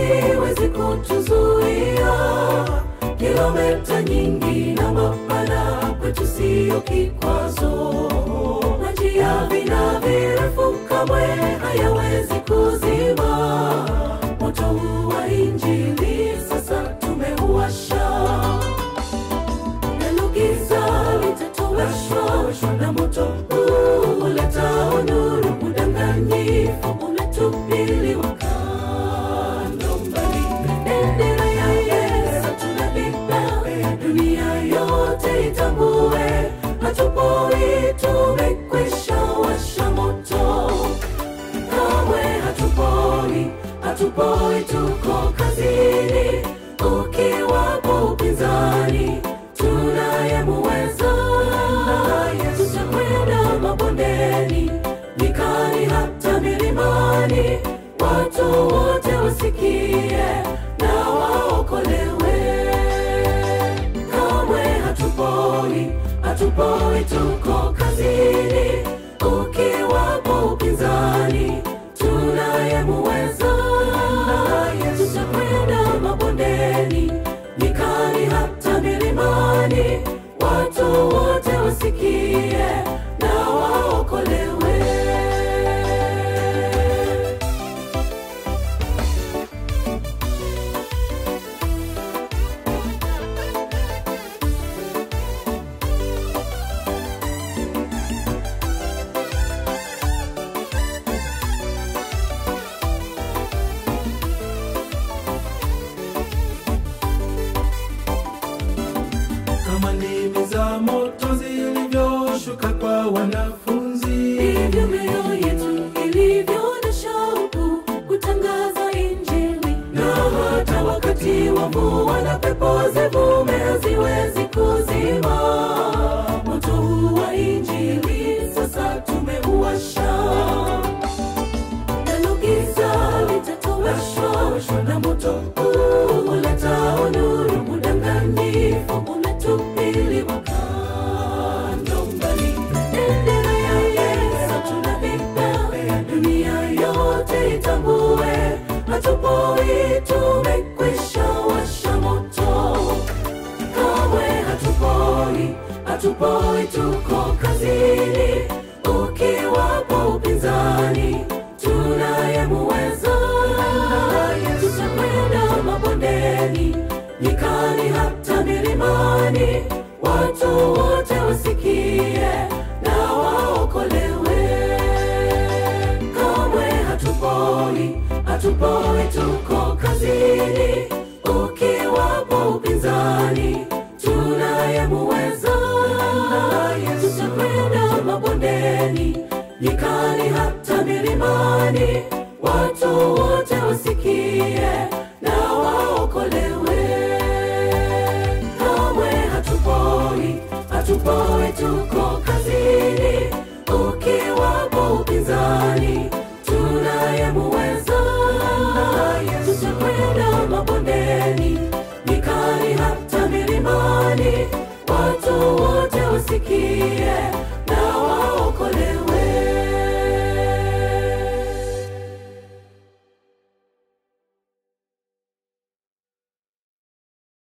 haliwezi kutuzuia. Kilomita nyingi na mapana kwetu siyo kikwazo, na njia vina virefu kamwe hayawezi kuzima moto huu wa Injili. Sasa tumeuwasha nalo giza litatoweshwa na moto huu uletao nuru. Udanganyifu umetupiliwa kando mbali, bendera ya Yesu tunabeba, dunia yote itambue, hatupoi, tumekwisha washa moto kamwe hatupoi, hatupoi, tuko kazini. Ukiwapo upinzani, tunayemuweza. Tutakwenda mabondeni, nyikani, hata milimani, watu wote wasikie na waokolewe. Kamwe hatupoi, hatupoi, tuko kazini. Ukiwapo upinzani, tunayemuweza. Tutakwenda mabondeni, nyikani, hata milimani, watu wote wasikie na waokolewe. kama ndimi za moto zilivyoshuka kwa wanafunzi Ndivyo mioyo yetu ilivyo na shauku kutangaza Injili, na hata wakati wa mvua na pepo zivume haziwezi kuzima moto huu wa Injili. Sasa tumeuwasha, nalo giza litatoweshwa na moto huu uletao nuru. Udanganyifu umetupiliwa kando mbali, bendera ya Yesu tunabeba, dunia yote itambue, hatupoi, tumekwisha washa moto kamwe hatupoi, hatupoi, tuko kazini. Ukiwapo upinzani, tunayemuweza. Tutakwenda mabondeni, nyikani, hata milimani, watu wote wasikie na waokolewe. Kamwe hatupoi, hatupoi, tuko kazini. Ukiwapo upinzani, tunayemuweza. Tutakwenda mabondeni, nyikani, hata milimani, watu wote wasikie na waokolewe. Kamwe hatupoi, hatupoi, tuko kazini. Ukiwapo upinzani, tunayemuweza. Tutakwenda mabondeni, nyikani, hata milimani, watu wote wasikie